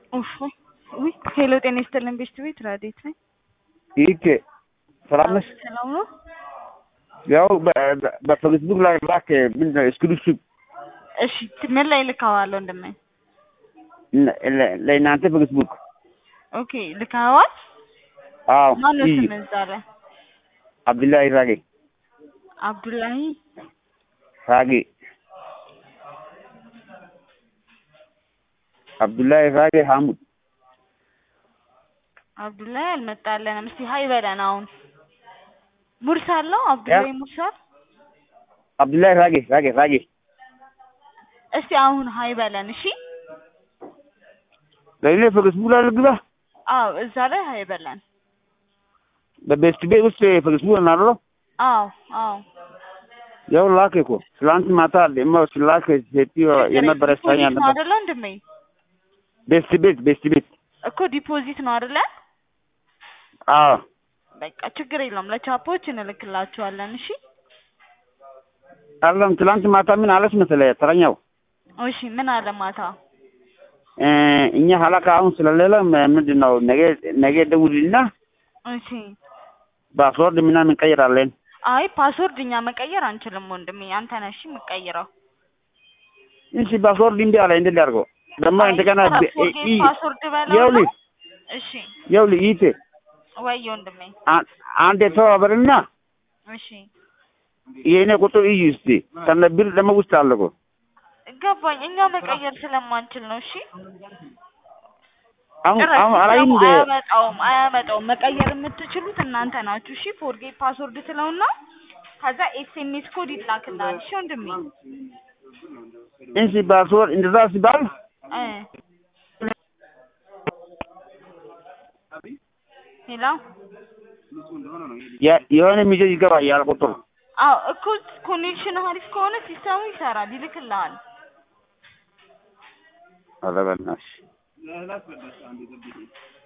ኡፍ ውይ ሄሎ ጤና ይስጥልን ቤስት ቤት ራዴት ነኝ። ይህች ሰላም ነሽ? ሰላም ነው። ያው በፌስቡክ ላይ ላክ ምንድን ነው ስክሪፕሽን እሺ ምን ላይ ልካዋለሁ እንደምን ለእናንተ ፌስቡክ። ኦኬ ልካዋል። አዎ ማነው ይህ ስም እዛ ላይ? አብዱላሂ ራጌ አብዱላሂ ራጌ አብዱላሂ ራጌ ሐሙድ አብዱላሂ አልመጣለንም። እስቲ ሀይ በለን አሁን ሙርሳል ነው አብዱላሂ ሙርሳል። አብዱላሂ ራጌ ራጌ ራጌ እስቲ አሁን ሀይ በለን እሺ። ለእኔ ፌስቡክ ላይ ልግባ። አዎ እዛ ላይ ሀይ በለን። በቤስት ቤት ውስጥ ፌስቡክ እናደረው አዎ አዎ ያው ላክ እኮ ትላንት ማታ ደግሞ ስላክ ሴትዮ የነበረ ሳኛ ዲፖዚት ነው ነበር። አይደለ ወንድሜ? ቤስት ቤት ቤስት ቤት እኮ ዲፖዚት ነው አይደለ? አዎ በቃ ችግር የለውም ለቻፖች እንልክላችኋለን። እሺ አለም ትላንት ማታ ምን አለች መሰለህ ተረኛው እሺ ምን አለ ማታ? እ እኛ ሀላካ አሁን ስለሌለ ም- ምንድን ነው ነገ ነገ ደውልና እሺ ፓስወርድ ምናምን እንቀይራለን። አይ ፓስወርድ እኛ መቀየር አንችልም ወንድሜ፣ አንተ ነህ እሺ የምትቀይረው። እሺ ፓስወርድ እምቢ አለ እንዴት ላድርገው? ደግሞ አይ እንደገና ብ- ፎርጌት ኢ- ፓስወርድ በለው ይኸውልህ ነው። እሺ ይኸውልህ ይቴ ወይ ወንድሜ አ- አንዴ ተባበርና እሺ የእኔ ቁጥር እዩ እስቲ ከነ ብር ደግሞ ውስጥ አለ እኮ ገባኝ። እኛ መቀየር ስለማንችል ነው። እሺ አሁን ጭራሽ አሁን አላይም ሲስተሙ እንደ አያመጣውም አያመጣውም። መቀየር የምትችሉት እናንተ ናችሁ። እሺ ፎርጌት ፓስወርድ ስለውና ከዛ ኤስኤምኤስ ኮድ ይላክልሃል። እሺ ወንድሜ እንሲ ፓስወርድ እንደዛ ሲባል እ ሄሎ የ- የሆነ ሚሴጅ ይገባል ያለ ቁጥር አዎ እኮ ኮኔክሽን አሪፍ ከሆነ ሲስተሙ ይሰራል፣ ይልክልሃል። ኧረ በእናትሽ